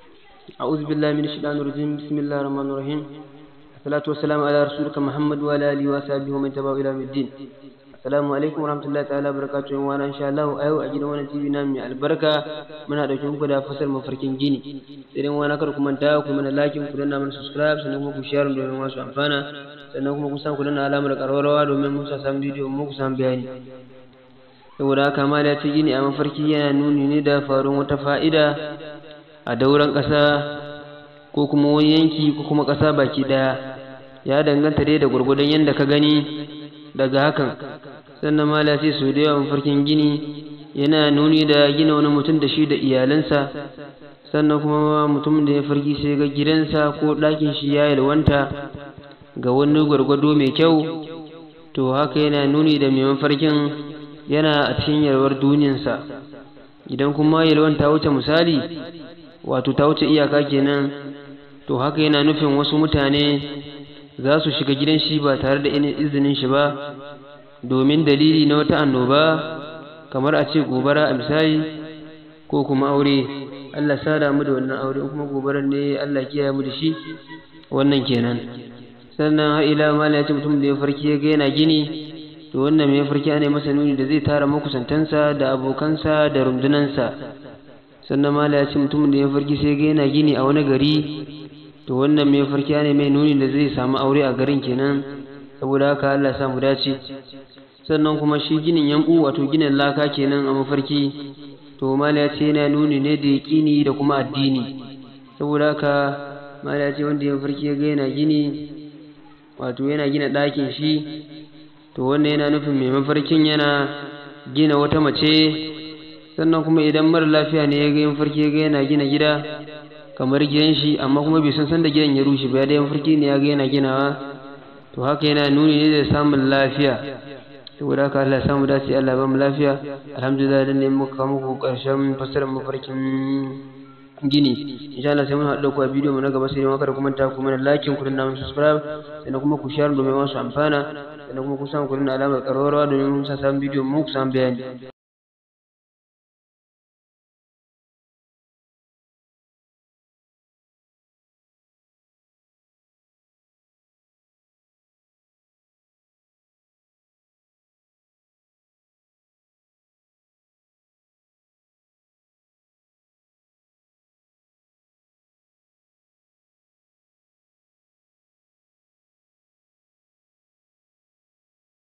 أعوذ بالله من الشيطان الرجيم بسم الله الرحمن الرحيم الصلاة والسلام على رسولك محمد وعلى آله وصحبه ومن تبعه إلى يوم الدين السلام عليكم ورحمة الله تعالى وبركاته وانا إن شاء الله أيو أجل وانا تيبي نامي البركة من هذا كم كده فصل مفركين جيني سيرين وانا كركم من تاوكم من لايكم كلنا من سبسكرايب سنكم كشير دومين واسو أنفانا سنكم كسام كلنا على مرك أروروا دومين موسى سام فيديو موكو سام بياني saboda haka ma da ce gini a mafarki yana nuni ne da faruwar wata fa'ida a dauran ƙasa ko kuma wani yanki ko kuma ƙasa baki ɗaya ya danganta dai da gwargwadon yadda ka gani daga hakan sannan mala ce su da yawan farkin gini yana nuni da gina wani mutum da shi da iyalansa sannan kuma mutum da ya farki sai ga gidansa ko ɗakin shi ya yalwanta ga wani gwargwado mai kyau to haka yana nuni da mai mafarkin yana a cikin yalwar duniyarsa idan kuma yalwan ta wuce misali wato ta wuce iyaka kenan to haka yana nufin wasu mutane za su shiga gidan shi ba tare da izinin shi ba domin dalili na wata annoba kamar a ce gobara a misali ko kuma aure Allah sada mu da wannan aure kuma gobarar ne Allah kiyaye mu da shi wannan kenan sannan har ila mala ya ce mutum da ya farki ya ga yana gini to wannan mai farki ne masa nuni da zai tara makusantansa da abokansa da rundunansa sannan mala ya ce mutumin da ya farki sai ga yana gini a wani gari to wannan mai farki ne mai nuni da zai samu aure a garin kenan saboda haka Allah samu dace sannan kuma shi ginin yanku wato ginin laka kenan a mafarki to mala ya ce yana nuni ne da yaƙini da kuma addini saboda haka mala ya ce wanda ya farki ya ga yana gini wato yana gina ɗakin shi to wannan yana nufin mai mafarkin yana gina wata mace sannan kuma idan mara lafiya ne ya ga yin farki ya ga yana gina gida kamar gidan shi amma kuma bai san sanda gidan ya rushe ba ya da yin farki ne ya ga yana ginawa to haka yana nuni ne da samun lafiya saboda haka Allah ya samu dace Allah ba mu lafiya alhamdulillah dan ne muka muku karshen fasarar mafarkin gini insha Allah sai mun haɗu ku a bidiyo mu na gaba sai mun kada kuma ta kuma like ku danna mun subscribe sannan kuma ku share domin wasu amfana sannan kuma ku samu ku danna alamar ƙararrawa domin mun sa sabon bidiyo mu ku samu bayani